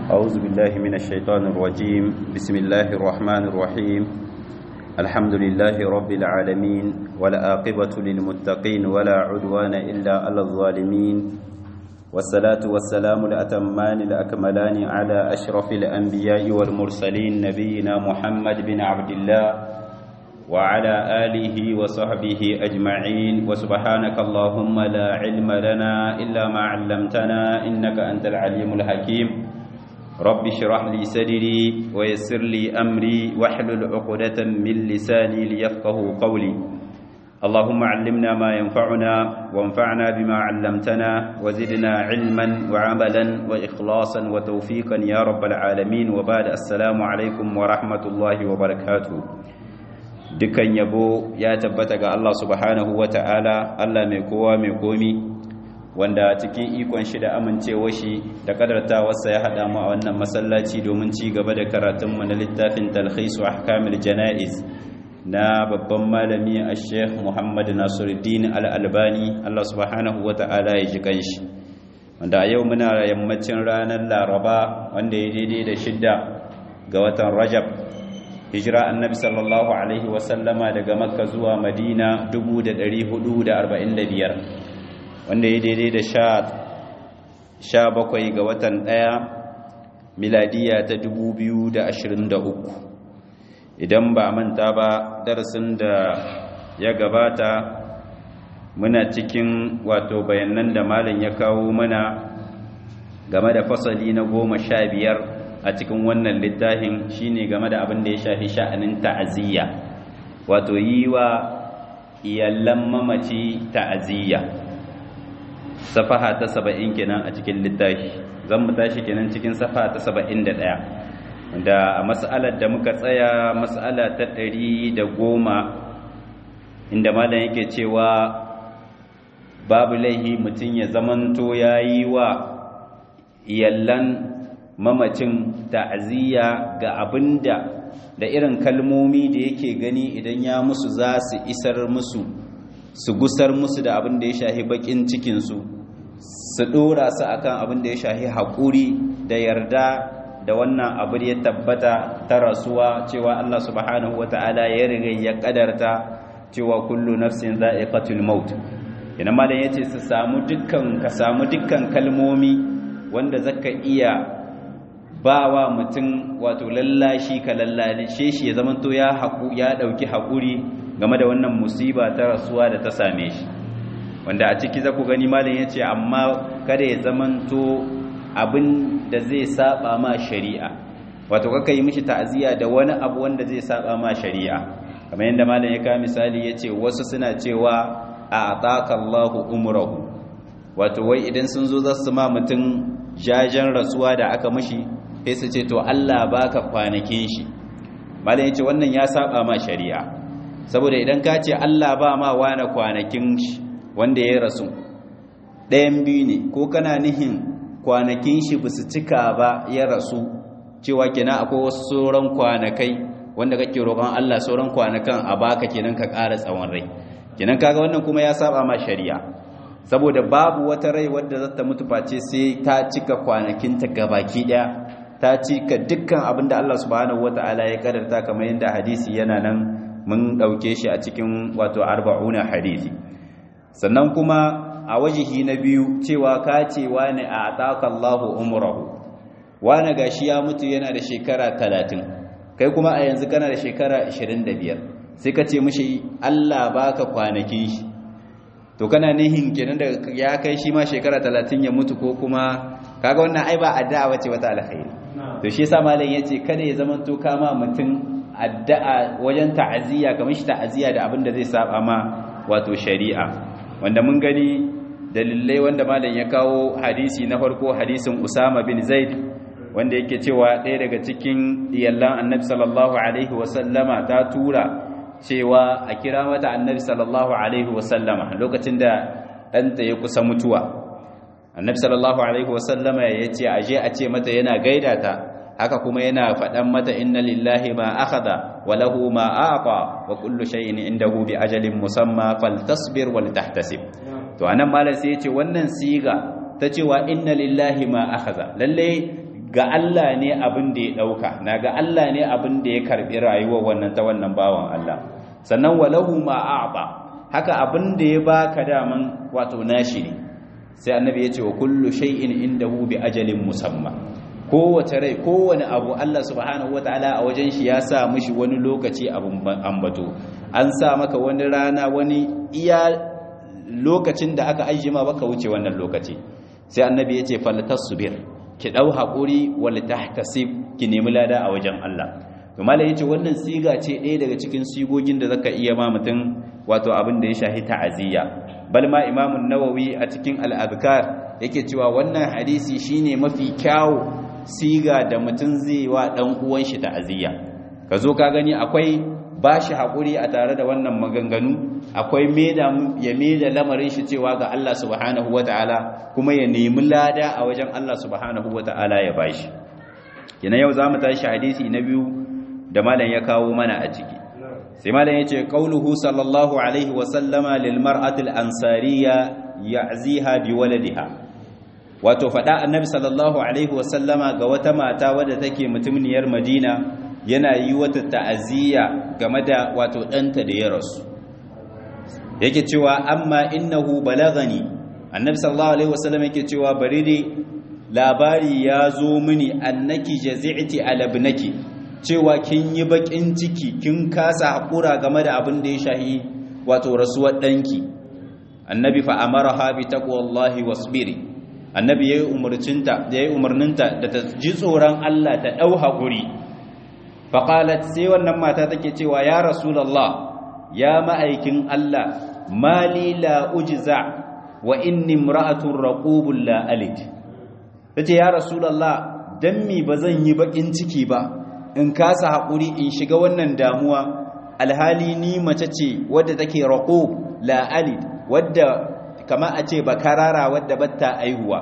أعوذ بالله من الشيطان الرجيم بسم الله الرحمن الرحيم الحمد لله رب العالمين والآقبة للمتقين ولا عدوان إلا على الظالمين والصلاة والسلام الأتمان الأكملان على أشرف الأنبياء والمرسلين نبينا محمد بن عبد الله وعلى آله وصحبه أجمعين وسبحانك اللهم لا علم لنا إلا ما علمتنا إنك أنت العليم الحكيم رب اشرح لي صدري ويسر لي أمري واحلل عقدة من لساني ليفقه قولي اللهم علمنا ما ينفعنا وانفعنا بما علمتنا وزدنا علما وعملا وإخلاصا وتوفيقا يا رب العالمين وبعد السلام عليكم ورحمة الله وبركاته dukan yabo ya tabbata ga Allah subhanahu wa ta'ala Allah mai kowa mai komi wanda cikin ikon shi da amincewa shi da kadartawarsa ya haɗa mu a wannan masallaci domin ci gaba da karatunmu na littafin talhisu ahkamil jana'iz na babban malami a sheikh muhammad nasiruddin al'albani Allah subhanahu wa ta'ala ya ji kanshi wanda a yau muna yammacin ranar laraba wanda ya daidai da shidda ga watan rajab hijira annabi sallallahu alaihi wasallama daga makka zuwa madina 1445 wanda ya daidai da sha bakwai ga watan ɗaya miladiya ta 2023 idan ba manta ba darasin da ya gabata muna cikin wato bayanan da malam ya kawo mana game da fasali na goma sha biyar a cikin wannan littafin shine game da abin da ya shafi sha'anin ta'aziyya wato yi wa iyallan mamaci ta'aziyya safaha ta saba'in kenan a cikin littafi zan mu tashi kenan cikin safaha ta saba'in da ɗaya da a mas'alar da muka tsaya mas'ala ta ɗari da goma inda malam yake cewa babu laihi mutum ya zamanto ya yi wa iyallan mamacin ta'aziyya ga abinda da irin kalmomi da yake gani idan ya musu za su isar musu su gusar musu da abin da ya shahi bakin cikinsu su dora su akan abin da ya shahi haƙuri da yarda da wannan abu ya tabbata ta rasuwa cewa Allah subhanahu wata'ala ya riga ya kadarta cewa kullu nafsin za'iqatul maut ina malam yace su samu dukkan ka samu dukkan kalmomi wanda zaka iya ba wa mutum wato lallashi ka lallashe shi ya zamanto ya haƙu ya ɗauki haƙuri game da wannan musiba ta rasuwa da ta same shi wanda a ciki za ku gani malam ya ce amma kada ya zamanto abin da zai saba ma shari'a wato kaka yi mishi ta'aziyya da wani abu wanda zai saba ma shari'a kamar yadda malam ya kawo misali ya ce wasu suna cewa a ataka Allahu umrahu wato wai idan sun zo za su ma mutum jajen rasuwa da aka mashi sai su ce to Allah baka kwanakin shi malam yace wannan ya saba ma shari'a saboda idan ka ce Allah ba ma wani kwanakin shi wanda ya rasu ɗayan biyu ne ko kana nihin kwanakin shi ba su cika ba ya rasu cewa kenan akwai wasu sauran kwanakai wanda kake roƙon Allah sauran kwanakan a baka kenan ka ƙara tsawon rai kenan kaga wannan kuma ya saba ma shari'a saboda babu wata rai wadda za ta mutu face sai ta cika kwanakinta gabaki daya ta cika dukkan abin da Allah subhanahu wata'ala ya kadarta kamar yadda hadisi yana nan mun dauke shi a cikin wato arba'una hadisi sannan kuma a wajihi na biyu cewa ka ce wani a ataka Allahu umrahu wani gashi ya mutu yana da shekara 30 kai kuma a yanzu kana da shekara 25 sai ka ce mishi Allah baka kwanakin shi to kana nihin kenan da ya kai shi ma shekara 30 ya mutu ko kuma kaga wannan ai ba addu'a wace wata alkhairi to shi yasa malam yace kada ya zaman to kama mutum addu'a wajen ta'aziyya kamar shi ta'aziyya da abin da zai saba ma wato shari'a wanda mun gani dalilai wanda malam ya kawo hadisi na farko hadisin Usama bin Zaid wanda yake cewa ɗaya daga cikin iyallan Annabi sallallahu alaihi wasallama ta tura cewa a kira mata annabi sallallahu alaihi wasallama lokacin da ɗanta ya kusa mutuwa annabi sallallahu alaihi wasallama ya ce a je a ce mata yana gaida ta haka kuma yana faɗan mata inna lillahi ma akhadha wa lahu ma aqa wa kullu shay'in indahu bi ajalin musamma faltasbir wal tahtasib to anan malam sai ya ce wannan siga ta cewa inna lillahi ma akhadha lalle ga Allah ne abin da ya dauka na ga Allah ne abin da ya karbi rayuwar wannan ta wannan bawan Allah sannan walahu ma a'ba haka abin da ya baka daman wato nashi ne sai annabi ya ce wa kullu shay'in indahu bi ajalin musamma kowace rai kowane abu Allah subhanahu wataala a wajen shi ya sa mishi wani lokaci abin ambato an sa maka wani rana wani iya lokacin da aka ajiye ma baka wuce wannan lokaci sai annabi ya ce faltasbir ki dau hakuri wal tahtasib ki nemi lada a wajen Allah to malai yace wannan siga ce ɗaya daga cikin sigogin da zaka iya ma mutum wato abin da ya shahi ta'aziyya bal ma imamun nawawi a cikin al-adhkar yake cewa wannan hadisi shine mafi kyawu siga da mutum zai wa dan uwan shi ta'aziyya ka zo ka gani akwai bashi hakuri a tare da wannan maganganu akwai meda ya meda lamarin shi cewa ga Allah subhanahu wataala kuma ya nemi lada a wajen Allah subhanahu wataala ya bashi kina yau zamu tashi hadisi na biyu da malam ya kawo mana a ciki sai malam yace qauluhu sallallahu alaihi wa sallama lil mar'ati al ansariya ya'ziha bi waladiha wato fada annabi sallallahu alaihi wa sallama ga wata mata wadda take mutumniyar Madina yana yi wata ta'aziyya game da wato danta da ya rasu yake cewa amma innahu balagani annabi sallallahu alaihi wa sallam yake cewa bari dai labari ya zo mini annaki jazi'ti ala ibnaki cewa kin yi bakin ciki kin kasa hakura game da abin da ya shahi wato rasuwar danki annabi fa amaraha bi taqwallahi wasbiri annabi yayi umurcinta yayi umarninta da ta ji tsoron Allah ta dau hakuri fa qalat sai wannan mata take cewa ya rasulullah ya ma'aikin Allah mali la ujza wa inni imra'atun raqubun la alid tace ya rasulullah dan mi bazan yi bakin ciki ba in kasa haƙuri in shiga wannan damuwa alhali ni mace ce wadda take raƙo la'alid wadda kama a ce bakarara wadda batta aihuwa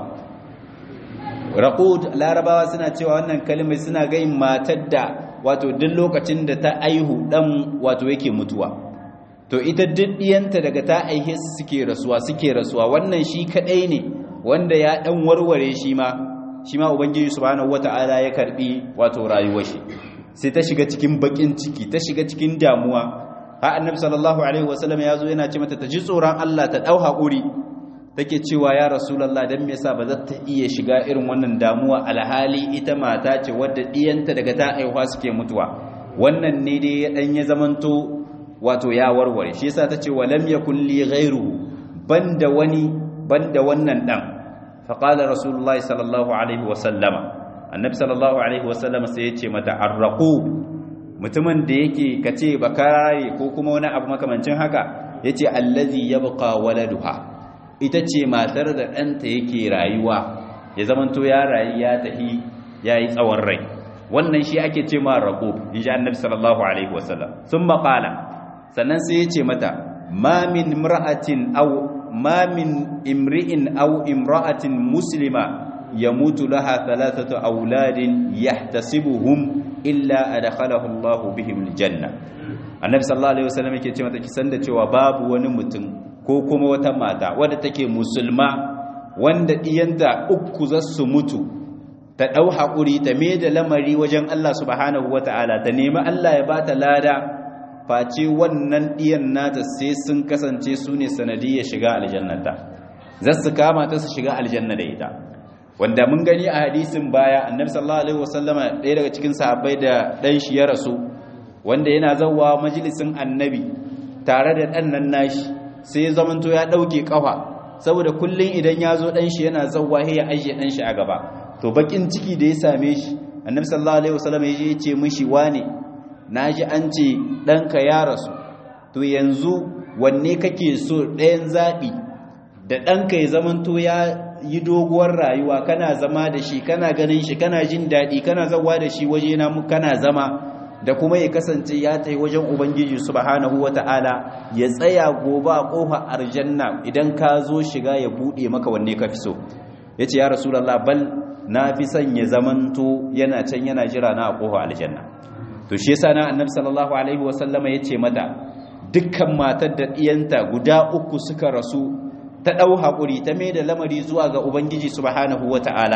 raƙo larabawa suna cewa wannan kalmai suna gayin matar da wato duk lokacin da ta aihu ɗan wato yake mutuwa to ita duk ɗiyanta daga ta aihe suke rasuwa suke rasuwa wannan shi kaɗai ne wanda ya ɗan warware shi ma shi ma ubangiji subhanahu wata'ala ya karbi wato rayuwar shi sai ta shiga cikin bakin ciki ta shiga cikin damuwa ha annabi sallallahu alaihi wasallam ya zo yana ce mata ta ji tsoron Allah ta dau hakuri take cewa ya rasulullah dan me yasa ba za ta iya shiga irin wannan damuwa alhali ita mata ce wadda diyanta daga ta aihuwa suke mutuwa wannan ne dai ya dan ya zamanto wato ya warware shi yasa tace walam yakul li ghairu banda wani banda wannan dan faƙalar rasulullah sallallahu alaihi wasallama annabi sallallahu alaihi wasallama sai ya ce mata arraku mutumin da yake kace bakare ko kuma wani abu makamancin haka yace allazi yabqa waladuha ita ce matar da ɗanta yake rayuwa ya zamanto ya rayu ya tahi yayi tsawon rai wannan shi ake ce ma raqub inji annabi sallallahu alaihi wasallam sun maƙala sannan sai ya ce mata ma min imra'atin aw ma min imri'in aw imra'atin muslima yamutu laha thalathatu auladin yahtasibuhum illa adkhalahu Allahu bihim aljanna annabi sallallahu alaihi wasallam yake cewa take san da cewa babu wani mutum ko kuma wata mata wadda take musulma wanda diyanta uku za su mutu ta dau hakuri ta me da lamari wajen Allah subhanahu wataala ta nemi Allah ya bata lada face wannan ɗiyan nata sai sun kasance su ne sanadiyar shiga aljannata za su kama ta su shiga aljanna da ita wanda mun gani a hadisin baya annabi sallallahu alaihi wasallama ɗaya daga cikin sahabbai da ɗan shi ya rasu wanda yana zawwa majalisin annabi tare da ɗan nan nashi sai ya zamanto ya ɗauke ƙafa saboda kullum idan ya zo ɗan shi yana zawwa sai ya ajiye ɗan shi a gaba to bakin ciki da ya same shi annabi sallallahu alaihi wasallama ya ce mishi wane na ji an ce ɗanka ya rasu to yanzu wanne kake so ɗayan zaɓi da ɗanka ya zamanto ya yi doguwar rayuwa kana zama da shi kana ganin shi kana jin daɗi kana zawa da shi waje na kana zama da kuma ya kasance ya tai wajen ubangiji subhanahu wata'ala ya tsaya gobe a ƙofa aljanna idan ka zo shiga ya buɗe maka wanne ka fi so ya ce ya rasulallah bal na fi son ya zamanto yana can yana jira na a ƙofa aljanna to shi yasa na annabi sallallahu alaihi wasallama yace mata dukkan matar da diyanta guda uku suka rasu ta dau hakuri ta mai da lamari zuwa ga ubangiji subhanahu wataala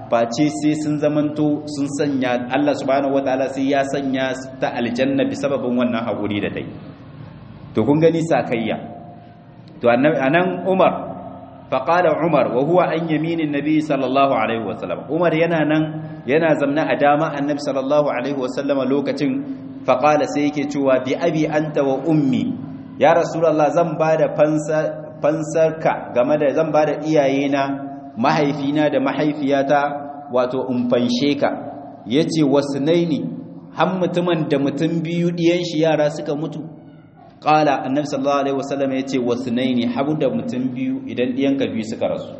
face sai sun zamanto sun sanya Allah subhanahu wataala sai ya sanya ta aljanna bi sababin wannan haƙuri da dai to kun gani sakayya to anan Umar faqala Umar wa huwa an yaminin nabi sallallahu alaihi wasallam Umar yana nan yana zamna a dama annabi sallallahu alaihi wasallam lokacin faqala sai yake cewa bi abi anta wa ummi ya rasulullah zan bada fansa fansarka game da zan bada iyayena mahaifina da mahaifiyata wato in fanshe ka yace wasnaini har mutumin da mutum biyu diyan shi yara suka mutu qala annabi sallallahu alaihi wasallam yace wasnaini habu da mutum biyu idan diyanka biyu suka rasu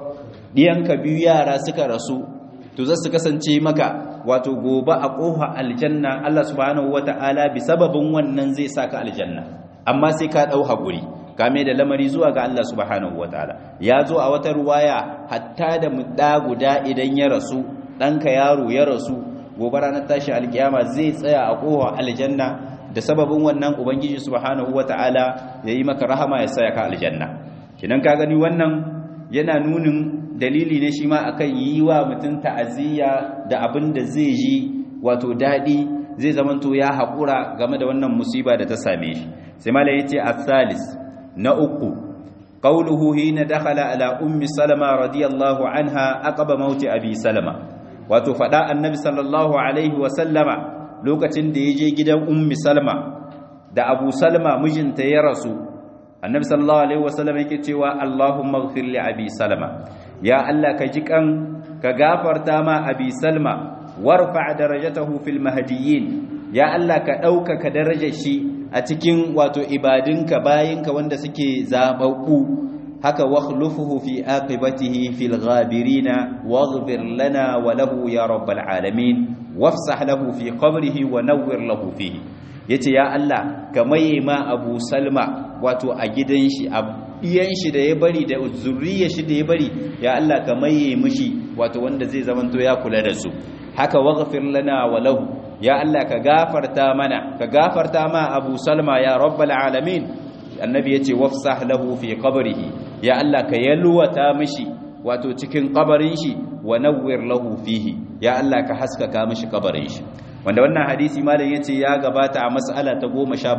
diyanka biyu yara suka rasu to za su kasance maka wato gobe a kofa aljanna Allah subhanahu wataala bi sababin wannan zai saka aljanna amma sai ka dau hakuri kame da lamari zuwa ga Allah subhanahu wataala ya zo a wata ruwaya hatta da mudda guda idan ya rasu ɗanka yaro ya rasu gobe ranar tashi alkiyama zai tsaya a kowa aljanna da sababin wannan ubangiji subhanahu wataala yayi maka rahama ya saya ka aljanna kidan ka gani wannan yana nunin dalili ne shi ma akan yi wa mutum ta'aziyya da abin da zai ji wato dadi zai zamanto ya haƙura game da wannan musiba da ta same shi sai malai yace as-salis na uku qawluhu hina dakhala ala ummi salama radiyallahu anha aqaba mauti abi salama wato fada annabi sallallahu alaihi wa sallama lokacin da yaje gidan ummi salama da abu salama mijinta ya rasu annabi sallallahu alaihi wa sallama yake cewa allahumma ighfir li abi salama ya allah ka ji kan ka gafarta ma abi salma warfa darajatahu fil mahdiyyin ya allah ka dauka ka darajar shi a cikin wato ibadinka bayinka wanda suke zababbu haka wakhlufuhu fi aqibatihi fil ghabirina waghfir lana wa lahu ya rabbal alamin wafsah lahu fi qabrihi wa nawwir lahu fihi yace ya Allah ka maye ma Abu Salma wato a gidan shi a iyan shi da ya bari da zuriyar shi da ya bari ya Allah ka maye mishi wato wanda zai zamanto ya kula da su haka waghfir lana wa lahu ya Allah ka gafarta mana ka gafarta ma Abu Salma ya rabbal alamin annabi yace wafsah lahu fi qabrihi ya Allah ka yalwata mishi wato cikin kabarin shi wa nawwir lahu fihi ya Allah ka haskaka mishi kabarin shi wanda wannan hadisi malam yace ya gabata a mas'ala ta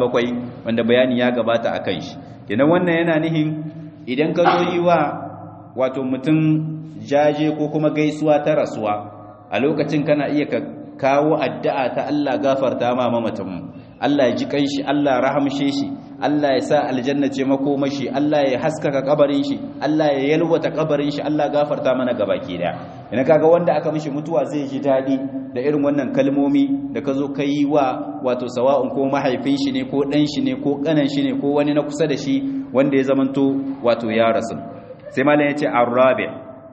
17 wanda bayani ya gabata akan shi kenan wannan yana nihin idan ka zo yi wa wato mutum jaje ko kuma gaisuwa ta rasuwa a lokacin kana iya ka kawo addu'a ta Allah gafarta ma mamatan Allah ya ji kanshi Allah rahamshe shi Allah ya sa aljanna ce makomashi Allah ya haskaka kabarin shi Allah ya yalwata kabarin shi Allah gafarta mana gabaki daya ina kaga wanda aka mishi mutuwa zai ji dadi da irin wannan kalmomi da ka zo kai wa wato sawa'un ko mahaifin shi ne ko dan shi ne ko kanan shi ne ko wani na kusa da shi wanda ya zamanto wato ya rasu sai malam ya ce arabi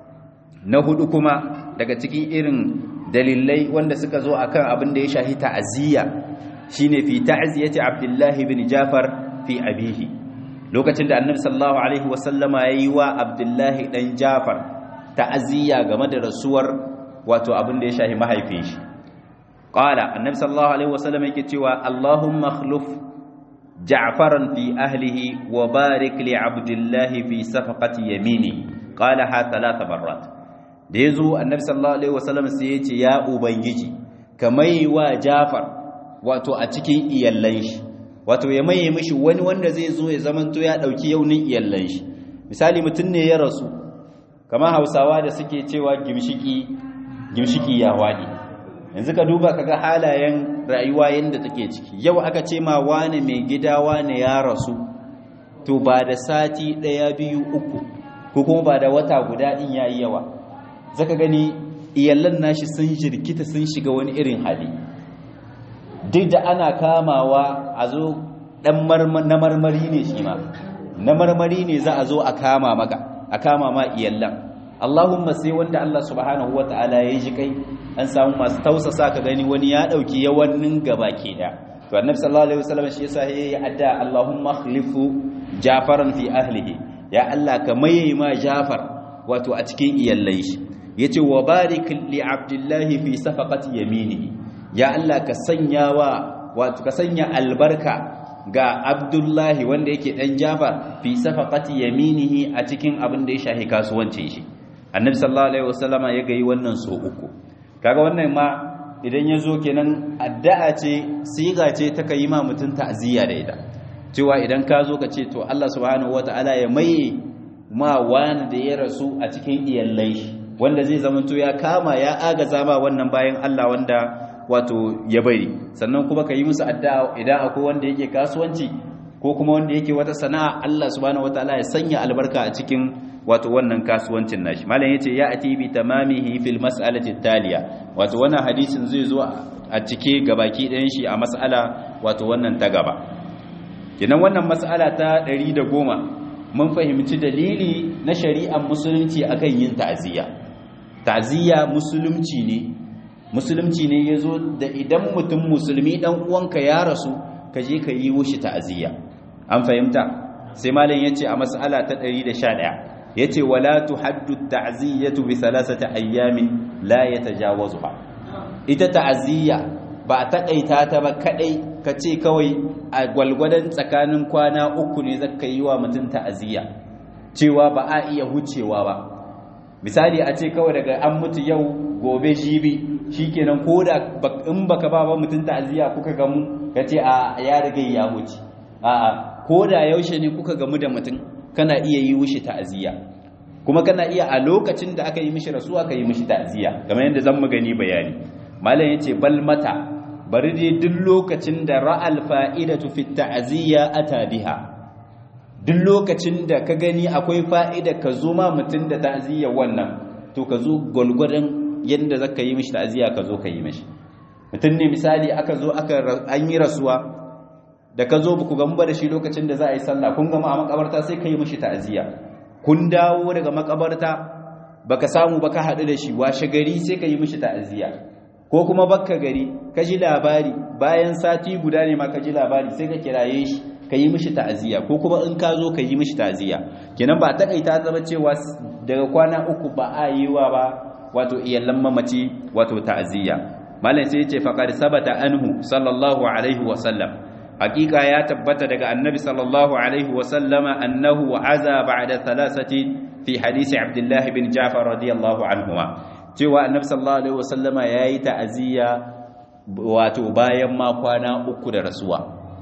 na hudu kuma daga cikin irin dalilai wanda suka zo akan abin da ya shahi ta'aziyya shine fi ta'ziyati Abdullah ibn Jafar fi abihi lokacin da Annabi sallallahu alaihi wasallama yayi wa Abdullah dan Jafar ta'aziyya game da rasuwar wato abin da ya shahi mahaifin shi qala Annabi sallallahu alaihi wasallama yake cewa Allahumma akhluf Ja'faran fi ahlihi wa barik li Abdullah fi safaqati yamini qala ha thalatha marrat da yazo Annabi sallallahu alaihi wasallam sai ya ce ya ubangiji kamai wa Jafar wato a cikin iyallan shi wato ya maye mishi wani wanda zai zo ya zamanto ya dauki yaunin iyallan shi misali mutum ne ya rasu kamar Hausawa da suke cewa gimshiki gimshiki ya wadi yanzu ka duba kaga halayen rayuwa yanda take ciki yau aka ce ma wani mai gida wani ya rasu to ba da sati daya biyu uku ko kuma ba da wata guda din yayi yawa zaka gani iyallan nashi sun jirkita sun shiga wani irin hali duk da ana kamawa a zo dan na marmari ne shi ma na marmari ne za a zo a kama maka a kama ma iyallan Allahumma sai wanda Allah subhanahu wataala ya ji kai an samu masu tausasa ka gani wani ya dauki yawannin gaba ke da to annabi sallallahu alaihi wasallam shi yasa yayi adda Allahumma khlifu Jafaran fi ahlihi ya Allah ka maye ma Jafar wato a cikin iyallan shi yace wa barik li abdillahi fi safaqati yaminihi ya Allah ka sanya wa wato ka sanya albarka ga Abdullahi wanda yake dan Jafar fi safaqati yaminihi a cikin abin da ya shahi kasuwancin shi annabi sallallahu alaihi wasallama ya gayi wannan so uku kaga wannan ma idan ya zo kenan addu'a ce siga ce ta kai ma mutum ta'aziyya da ita cewa idan ka zo ka ce to Allah subhanahu wataala ya maye ma wani da ya rasu a cikin iyallai wanda zai zamanto ya kama ya agaza ma wannan bayan Allah wanda wato ya bari sannan kuma ka yi musu addu'a idan akwai wanda yake kasuwanci ko kuma wanda yake wata sana'a Allah subhanahu wataala ya sanya albarka a cikin wato wannan kasuwancin nashi malam yace ya ati bi tamamihi fil mas'alati taliya wato wannan hadisin zai zo a cike gabaki ɗayan shi a mas'ala wato wannan ta gaba kenan wannan mas'ala ta 110 mun fahimci dalili na shari'ar musulunci akan yin ta'aziyya ta'aziyya musulunci ne musulunci ne yazo da idan mutum musulmi dan uwanka ya rasu ka je ka yi wushi ta'aziyya an fahimta sai malam yace a mas'ala ta 111 yace wala tuhaddu ta'ziyatu bi thalathati ayyamin la yatajawazuha ita ta'aziyya ba a takaita ta ba kadai kace kawai a gwalgwadan tsakanin kwana uku ne zaka yi wa mutum ta'aziyya cewa ba a iya hucewa ba misali a ce kawai daga an mutu yau gobe jibi shikenan koda in baka ba ba mutum ta'aziyya kuka gamu kace a ya riga ya huce a'a koda yaushe ne kuka gamu da mutum kana iya yi wushi ta'aziyya kuma kana iya a lokacin da aka yi mishi rasuwa ka yi mishi ta'aziyya kamar yadda zan gani bayani malam yace bal mata bari dai duk lokacin da ra'al fa'idatu fi ta'aziyya ata biha duk lokacin da ka gani akwai fa'ida ka zo ma mutum da ta'aziyya wannan to ka zo gwalgwadon yadda zaka yi mishi ta'aziyya ka zo ka yi mishi mutum ne misali aka zo aka an yi rasuwa da ka zo ku gamu da shi lokacin da za a yi sallah kun gama a makabarta sai ka yi mishi ta'aziyya kun dawo daga makabarta baka samu baka haɗu da shi washe gari sai ka yi mishi ta'aziyya ko kuma bakka gari ka ji labari bayan sati guda ne ma ka ji labari sai ka kiraye shi ka yi mishi ta'aziyya ko kuma in ka zo ka yi mishi ta'aziyya kenan ba takaita zama cewa daga kwana uku ba a yi wa ba wato iyallan mamaci wato ta'aziyya malam sai ya ce faqad sabata anhu sallallahu alaihi wa sallam hakika ya tabbata daga annabi sallallahu alaihi wa sallama annahu aza ba'da thalathati fi hadisi abdullah bin ja'far radiyallahu anhuma cewa annabi sallallahu alaihi wa sallama yayi ta'aziyya wato bayan ma kwana uku da rasuwa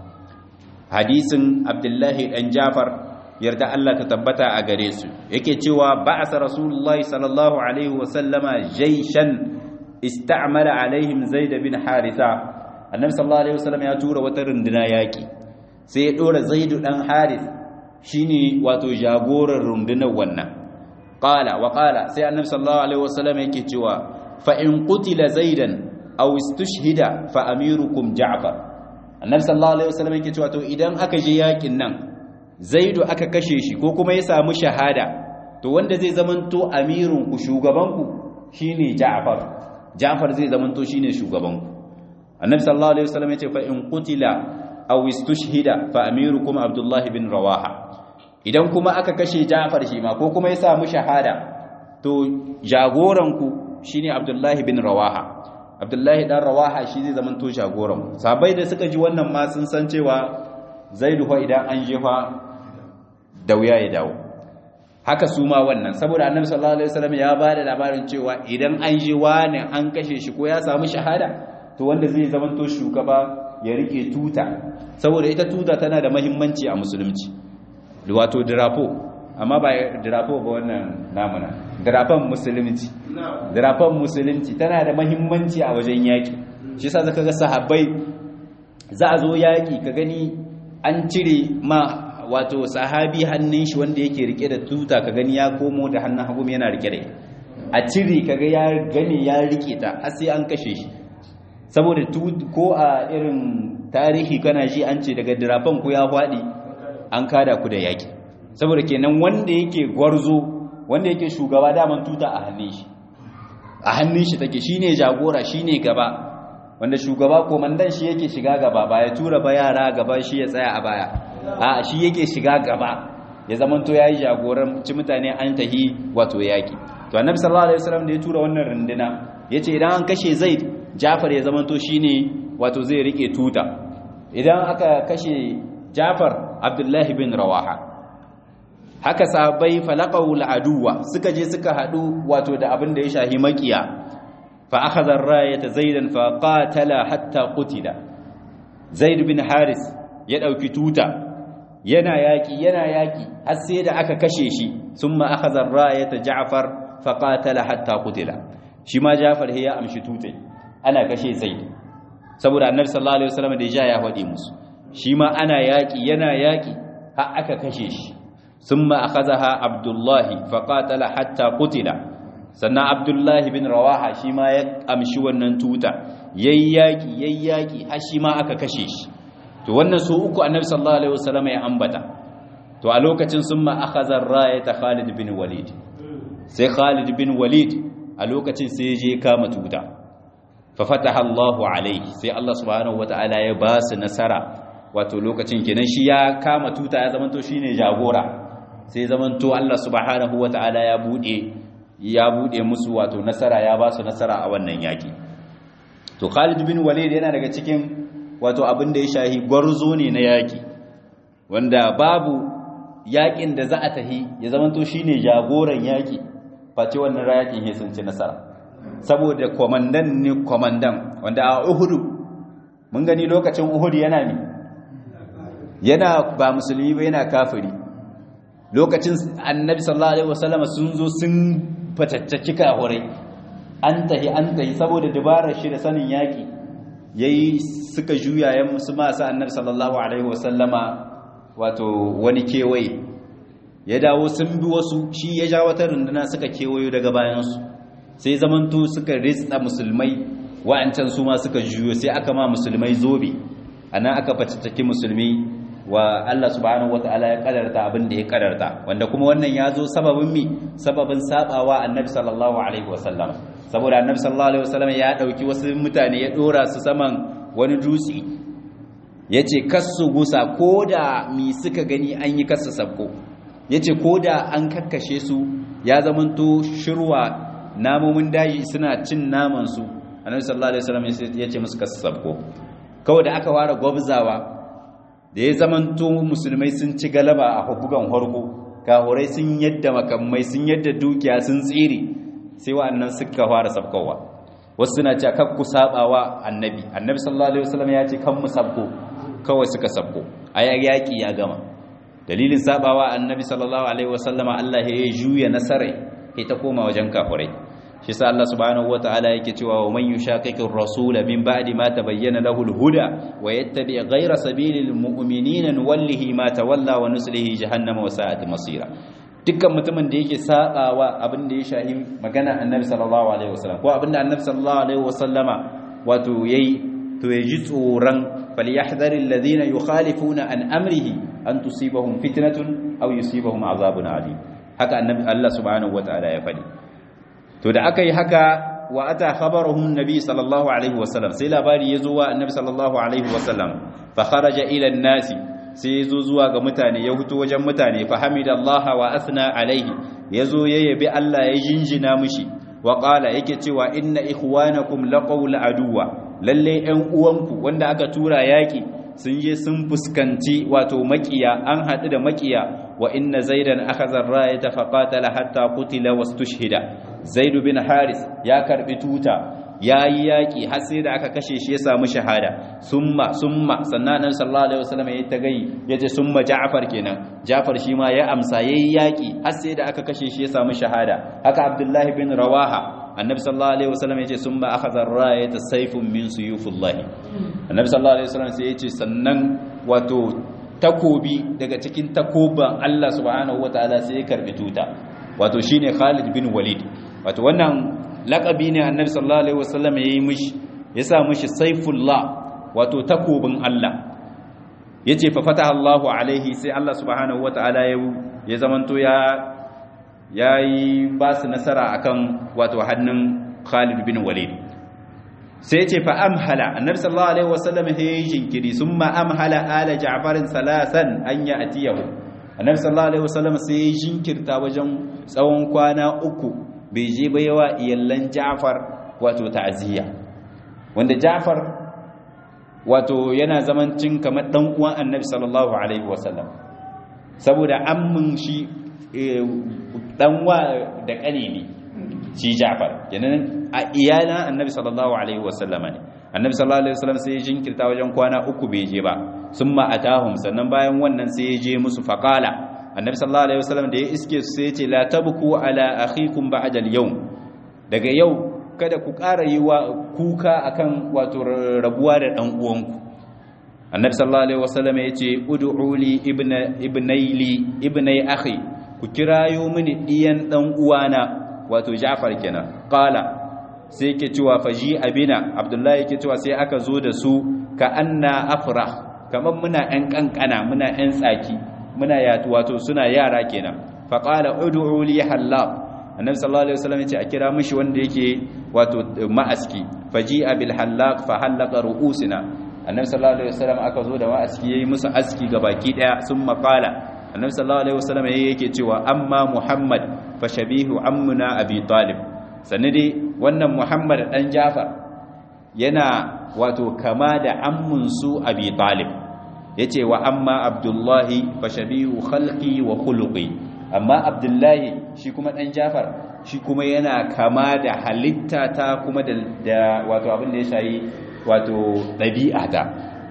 hadisin abdullahi dan ja'far yarda Allah ta tabbata a gare su yake cewa ba'asa rasulullahi sallallahu alaihi wa sallama jayshan ista'mala alaihim zaid bin haritha annabi sallallahu alaihi wasallam ya tura wata runduna yaki sai ya dora zaidu dan haris shine wato jagoran rundunar wannan qala wa qala sai annabi sallallahu alaihi wasallam yake cewa fa in qutila zaidan aw istushhida fa amirukum ja'far annabi sallallahu alaihi wasallam yake cewa to idan aka je yakin nan zaidu aka kashe shi ko kuma ya samu shahada to wanda zai zamanto amirun ku shugaban ku shine ja'far ja'far zai zamanto shine shugaban ku annabi sallallahu alaihi wasallam yace fa in qutila aw istushhida fa amirukum abdullah bin rawaha idan kuma aka kashe Ja'far shi ma ko kuma ya samu shahada to jagoran ku shine abdullah bin rawaha abdullah dan rawaha shi zai zaman to jagoran sabai da suka ji wannan ma sun san cewa zaidu fa idan an jefa da wuya ya dawo haka su ma wannan saboda annabi sallallahu alaihi wasallam ya bada labarin cewa idan an je wani an kashe shi ko ya samu shahada to wanda zai zamanto shugaba ya rike tuta saboda ita tuta tana da mahimmanci a musulunci wato dirapo amma ba dirapo ba wannan namuna dirafan musulunci dirafan musulunci tana da mahimmanci a wajen yaki shi yasa zaka ga sahabbai za a zo yaki ka gani an cire ma wato sahabi hannun shi wanda yake rike da tuta ka gani ya komo da hannun hagu yana rike da a cire kaga ya gane ya rike ta har sai an kashe shi saboda ko a irin tarihi kana ji an ce daga dirafan ku ya faɗi an kada ku da yaki saboda kenan wanda yake gwarzo wanda yake shugaba daman tuta a hannun shi a hannun shi take shine jagora shine gaba wanda shugaba komandan shi yake shiga gaba ba ya tura ba yara gaba shi ya tsaya a baya a shi yake shiga gaba ya zamanto yayi jagoran ci mutane an tahi wato yaki to annabi sallallahu alaihi wasallam da ya tura wannan runduna yace idan an kashe zaid Jafar ya zamanto shine wato zai rike tuta idan aka kashe Jafar Abdullahi bin Rawaha haka sahabbai falaqaw al'aduwa suka je suka hadu wato da abin da ya shahi makiya fa akhadha ar-rayata zaidan fa qatala hatta qutila zaid bin haris ya dauki tuta yana yaki yana yaki har sai da aka kashe shi summa akhadha ar-rayata ja'far fa qatala hatta qutila shi ma ja'far ya amshi tutai ana kashe zaid saboda annabi sallallahu alaihi wasallam da ya ya faɗi musu shi ma ana yaki yana yaki har aka kashe shi ثم أخذها عبد الله فقاتل حتى قتل sannan abdullahi bin rawaha shi ma ya amshi wannan tuta yayyaki yayyaki har shi ma aka kashe shi to wannan su uku annabi sallallahu alaihi wasallam ya ambata to a lokacin summa akhadha ar-rayata Khalid bin Walid sai Khalid bin Walid a lokacin sai je kama tuta fa fataha Allahu alaihi sai Allah subhanahu wataala ya ba su nasara wato lokacin kenan shi ya kama tuta ya zamanto shine jagora sai zamanto Allah subhanahu wata'ala ya bude ya bude musu wato nasara ya ba su nasara a wannan yaki to Khalid bin Walid yana daga cikin wato abin da ya shahi gwarzo ne na yaki wanda babu yakin da za a tahi ya zamanto shine jagoran yaki face wannan yakin ya sun ci nasara saboda komandan ne komandan wanda a Uhud mun gani lokacin Uhud yana ne yana ba musulmi ba yana kafiri lokacin annabi sallallahu alaihi wasallama sun zo sun fatattaki kahurai an tahi an tahi saboda dabarar shi da sanin yaki yayi suka juya yan musu masu annabi sallallahu alaihi wasallama wato wani kewaye ya dawo sun bi wasu shi ya ja wata runduna suka kewayo daga bayansu sai zamanto suka ritsa musulmai wa'ancan su ma suka juyo sai aka ma musulmai zobe anan aka fatattaki musulmi wa Allah subhanahu wata'ala ya kadarta abin da ya kadarta wanda kuma wannan ya zo sababin mi sababin sabawa annabi sallallahu alaihi wasallam saboda annabi sallallahu alaihi wasallam ya dauki wasu mutane ya dora su saman wani dutse yace kasu gusa koda mi suka gani an yi kasu sabko yace koda an kakkashe su ya zamanto shirwa namomin daji suna cin naman su annabi sallallahu alaihi wasallam yace musu kasu sabko kawai da aka ware gwabzawa da ya zamanto musulmai sun ci galaba a bugan harko kahurai sun yadda makamai sun yadda dukiya sun tsiri sai wa'annan suka fara sabkowa wasu suna cewa kan ku sabawa annabi annabi sallallahu alaihi wasallam ya ce kan mu sabko kawai suka sabko a yaki ya gama dalilin sabawa annabi sallallahu alaihi wasallama Allah ya juya nasarai sai ta koma wajen kahurai shi sa Allah subhanahu wataala yake cewa wa man yushaqiqir rasul min ba'di ma tabayyana lahu al-huda wa yattabi' ghayra sabilil mu'minina nuwallihi ma tawalla wa nuslihi jahannama wa sa'at masira dukkan mutumin da yake sabawa abin da ya shahi magana annabi sallallahu alaihi wasallam ko abin da annabi sallallahu alaihi wasallama wato yayi to yaji tsoran falyahdharil ladina yukhalifuna an amrihi an tusibahum fitnatun aw yusibahum azabun alim haka annabi Allah subhanahu wataala ya faɗi to da aka yi haka wa ata khabaruhum nabi sallallahu alaihi wasallam sai labari ya zo wa annabi sallallahu alaihi wasallam fa kharaja ila an-nasi sai ya zo zuwa ga mutane ya huto wajen mutane fa hamidallaha wa athna alaihi ya zo ya yabi Allah ya jinjina mushi wa qala yake cewa inna ikhwanakum laqawl aduwa lalle ɗan uwanku wanda aka tura yaki sun je sun fuskanci wato makiya an haɗu da makiya wa inna zaidan akhadha ar-rayata faqatala hatta qutila wastushhida zaid bin haris ya karbi tuta yayi yaki har sai da aka kashe shi ya samu shahada summa summa sannan annabi sallallahu alaihi wasallam yayi tagayi yace summa ja'far kenan ja'far shi ma ya amsa yayi yaki har sai da aka kashe shi ya samu shahada haka abdullahi bin rawaha annabi sallallahu alaihi wasallam yace summa akhadha ar-rayata sayfun min suyufillahi annabi sallallahu alaihi wasallam sai yace sannan wato takobi daga cikin takoban Allah subhanahu wataala sai ya karbi tuta wato shine Khalid bin Walid wato wannan laqabi ne annabi sallallahu alaihi wasallam yayi mishi ya sa mishi saifullah wato takobin Allah yace fa fataha Allahu alaihi sai Allah subhanahu wataala ya ya zamanto ya yayi ba su nasara akan wato hannun Khalid bin Walid sai ce fa amhala annabi sallallahu alaihi wasallam ya yi jinkiri summa amhala ala ja'farin salasan an ya atiyahu annabi sallallahu alaihi wasallam sai ya jinkirta wajen tsawon kwana uku bai je ba yawa iyallan ja'far wato ta'ziya wanda ja'far wato yana zaman cin kamar dan uwan annabi sallallahu alaihi wasallam saboda ammin shi dan wa da kane ne shi Ja'far kenan a iyalan Annabi sallallahu alaihi wasallam ne Annabi sallallahu alaihi wasallam sai ya jinkirta wajen kwana uku bai je ba summa atahum sannan bayan wannan sai ya je musu faqala Annabi sallallahu alaihi wasallam da ya iske su sai ya ce la tabku ala akhikum ba'da al-yawm daga yau kada ku ƙara yi wa kuka akan wato rabuwa da dan uwanku Annabi sallallahu alaihi wasallam ya ce ud'u li ibna ibnayli ibnay akhi ku kirayo mini diyan dan uwana wato Ja'far kenan qala sai yake cewa faji abina Abdullahi yake cewa sai aka zo da su ka anna afrah kamar muna ɗan kankana muna ɗan tsaki muna yatu wato suna yara kenan fa qala ud'u li halab annabi sallallahu alaihi wasallam yace a kira mishi wanda yake wato ma'aski faji bil halaq fa halaqa ru'usina annabi sallallahu alaihi wasallam aka zo da ma'aski yayi musu aski gabaki daya sun maqala annabi sallallahu alaihi wasallam yake cewa amma muhammad fa shabihu ammuna abi talib sannan dai wannan muhammad dan jafar yana wato kama da ammun su abi talib yace wa amma abdullahi fa shabihu khalqi wa khuluqi amma abdullahi shi kuma dan jafar shi kuma yana kama da halitta ta kuma da wato abin da ya shayi wato ɗabi'ata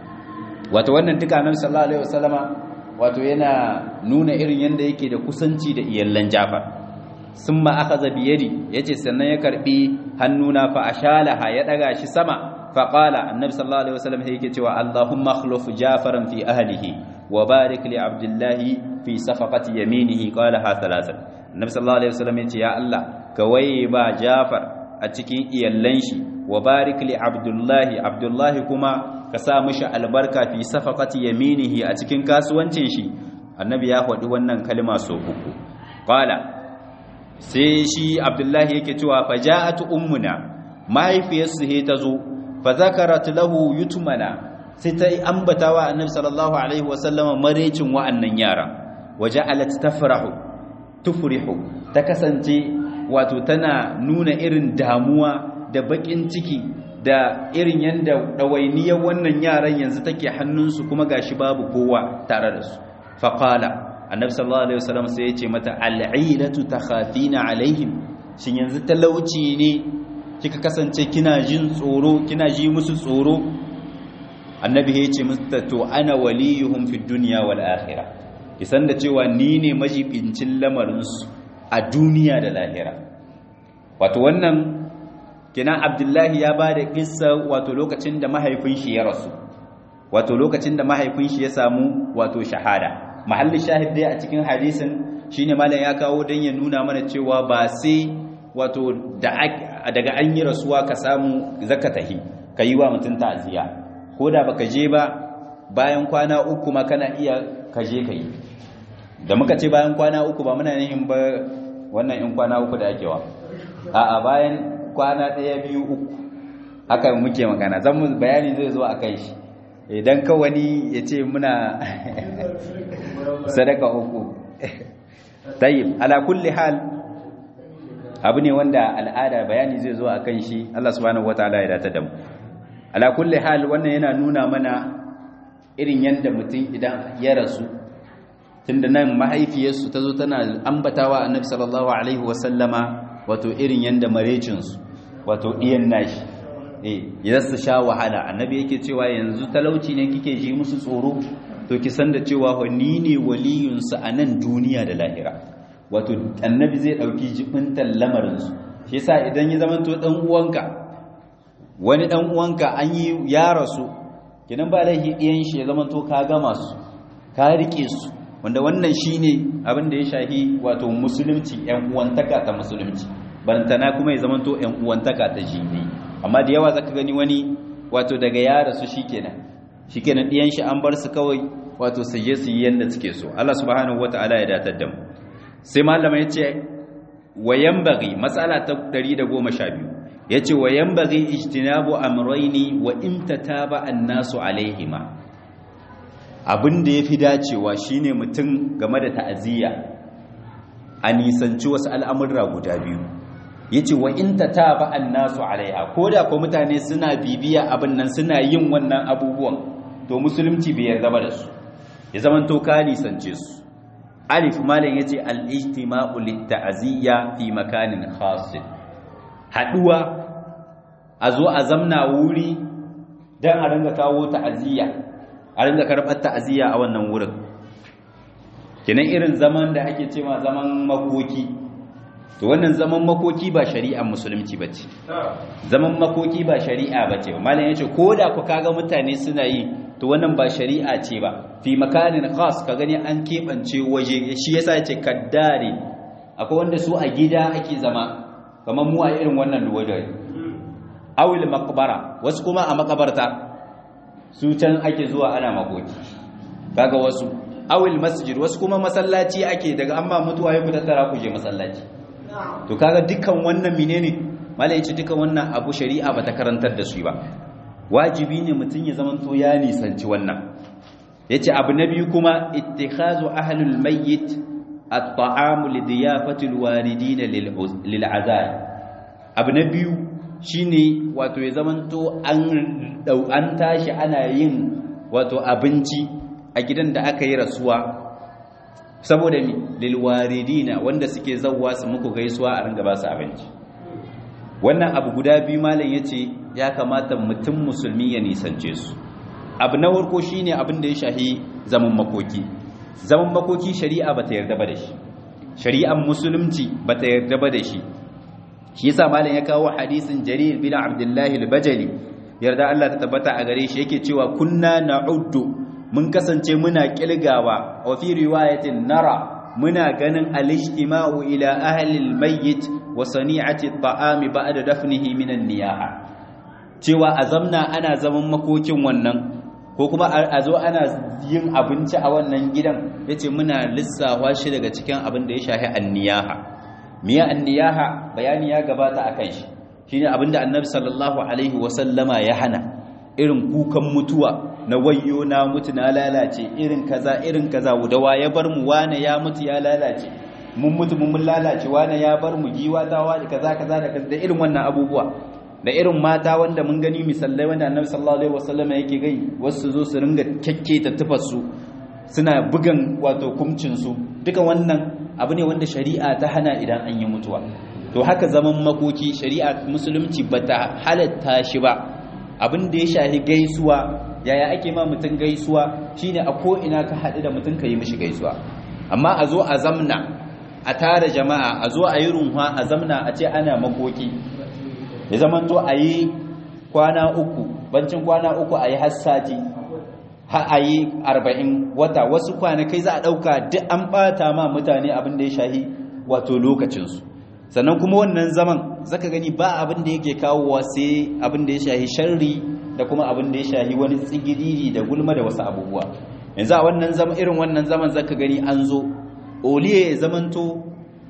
wato wannan duka nan sallallahu alaihi wasallama wato yana nuna irin yanda yake da kusanci da iyallan Jafar summa akhadha bi yadi yace sannan ya karbi hannuna fa ashalaha ya daga shi sama fa qala annabi sallallahu alaihi wasallam yake cewa allahumma akhluf jafaran fi ahlihi wa barik li abdullahi fi safaqati yaminihi qala ha thalathan annabi sallallahu alaihi wasallam yace ya allah kawai ba jafar a cikin iyallan shi wa barik li abdullahi abdullahi kuma ka sa mishi albarka fi safaqati yaminihi a cikin kasuwancin shi annabi ya faɗi wannan kalma so uku qala sai shi abdullahi yake cewa faja'at ummuna mahaifiyarsu he ta zo fa zakarat lahu yutmana sai ta ambatawa annabi sallallahu alaihi wasallama marecin wa'annan yara waja'alat tafrahu tufrihu ta kasance wato tana nuna irin damuwa da bakin ciki da irin yanda ɗawainiyar wannan yaran yanzu take hannunsu kuma gashi babu kowa tare da su faqala annabi sallallahu alaihi wasallam sai ya ce mata al'ilatu takhafina alaihim shin yanzu talauci ne kika kasance kina jin tsoro kina ji musu tsoro annabi ya ce mata to ana waliyuhum fid dunya wal akhirah kisan da cewa ni ne majibincin lamarin su a duniya da lahira wato wannan kenan abdullahi ya bada kissa wato lokacin da mahaifin shi ya rasu wato lokacin da mahaifin shi ya samu wato shahada mahallin shahid dai a cikin hadisin shine malam ya kawo dan ya nuna mana cewa ba sai wato daga an yi rasuwa ka samu zaka tahi ka yi wa mutum ta'aziyya ko da baka je ba bayan kwana uku ma kana iya ka je ka yi da muka ce bayan kwana uku ba muna yin ba wannan in kwana uku da ake wa a'a bayan kwana ɗaya biyu uku haka muke magana zan mu bayani zai zo a kai shi idan ka wani ya ce muna sadaka uku tayyib ala kulli hal abu ne wanda al'ada bayani zai zo a kan shi Allah subhanahu wataala ya dace da mu ala kulli hal wannan yana nuna mana irin yanda mutum idan ya rasu tunda nan mahaifiyarsu ta zo tana ambatawa annabi sallallahu alaihi wasallama wato irin yanda marecinsu wato iyan nashi eh idan su sha wahala annabi yake cewa yanzu talauci ne kike ji musu tsoro to ki san da cewa ni ne waliyunsu a nan duniya da lahira wato annabi zai dauki jibintan lamarinsu shi yasa idan ya zamanto dan uwanka wani dan uwanka an yi ya rasu kinan ba laifi ɗiyan shi ya zamanto ka gama su ka rike su wanda wannan shine abin da ya shahi wato musulunci yan uwantaka ta musulunci barantana kuma ya zamanto yan uwantaka ta jini amma da yawa zaka gani wani wato daga ya rasu shikenan shikenan ɗiyan shi an bar su kawai wato su je su yi yanda suke so Allah subhanahu wataala ya datar da mu sai malama yace wayan bagi matsala ta 112 yace wayan bagi ijtinabu amrayni wa imtataba an-nasu alaihima abinda yafi dacewa shine mutum game da ta'aziyya a nisanci wasu al'amurra guda biyu yace wa in tataba an-nasu alaiha koda ko mutane suna bibiya abin nan suna yin wannan abubuwan to musulunci bai yarda ba da su ya zaman to ka nisance su alif malam yace al-ijtima'u lit-ta'ziyya fi makanin khas haduwa a zo a zamna wuri dan a ringa kawo ta'aziyya a ringa karbar ta'aziyya a wannan wurin kenan irin zaman da ake cewa zaman makoki to wannan zaman makoki ba shari'ar musulunci bace zaman makoki ba shari'a bace malam yace koda ku kaga mutane suna yi to wannan ba shari'a ce ba fi makanin khas ka gani an keɓance waje shi yasa yace kaddare akwai wanda su a gida ake zama kamar mu a irin wannan luwadai awil maqbara wasu kuma a makabarta su can ake zuwa ana makoki kaga wasu awil masjid wasu kuma masallaci ake daga amma mutuwa ya tattara ku je masallaci to kaga dukkan wannan menene malai ce dukkan wannan abu shari'a bata karantar da su ba wajibi ne mutum ya zama to ya nisanci wannan yace abu na biyu kuma ittikhazu ahlul mayyit at-ta'am li diyafati al-waridin lil azab abu na biyu shine wato ya zama to an an tashi ana yin wato abinci a gidan da aka yi rasuwa saboda mi lil waridina wanda suke zawwa su muku gaisuwa a ringa ba su abinci wannan abu guda biyu malam yace ya kamata mutum musulmi ya nisance su abu na farko shine abin da ya shahi zaman makoki zaman makoki shari'a bata yarda ba da shi shari'ar musulunci bata yarda ba da shi shi yasa malam ya kawo hadisin jarir bin abdullah al-bajali yarda Allah ta tabbata a gare shi yake cewa kunna na'uddu mun kasance muna kilgawa wa fi riwayatin nara muna ganin al-ijtima'u ila ahli al-mayyit wa sani'ati at-ta'ami ba'da dafnihi min an-niyaha cewa a zamna ana zaman makokin wannan ko kuma a zo ana yin abinci a wannan gidan yace muna lissafa shi daga cikin abin da ya shafi an-niyaha miya an-niyaha bayani ya gabata akan shi shine abin da annabi sallallahu alaihi wa sallama ya hana irin kukan mutuwa na wayyo na mutu na lalace irin kaza irin kaza da wa ya bar mu wane ya mutu ya lalace mun mutu mun lalace wane ya bar mu giwa ta wani kaza kaza da kaza da irin wannan abubuwa da irin mata wanda mun gani misallai wanda annabi sallallahu alaihi wasallam yake gai wasu zo su ringa kekketa tufar su suna bugan wato kumcin su duka wannan abu ne wanda shari'a ta hana idan an yi mutuwa to haka zaman makoki shari'a musulunci bata halatta shi ba abin da ya shahi gaisuwa yaya ake ma mutum gaisuwa shine a ko ina ka haɗu da mutum ka yi mishi gaisuwa amma a zo a zamna a tara jama'a a zo a yi runwa a zamna a ce ana makoki ya zama to a yi kwana uku bancin kwana uku a yi hassati ha a yi arba'in wata wasu kwanakai za a ɗauka duk an ɓata ma mutane abin da ya shahi wato lokacinsu sannan kuma wannan zaman zaka gani ba abin da yake kawowa sai abin da ya shahi sharri da kuma abin da ya shahi wani tsigiriri da gulma da wasu abubuwa yanzu a wannan zaman irin wannan zaman zaka gani an zo oliye ya zamanto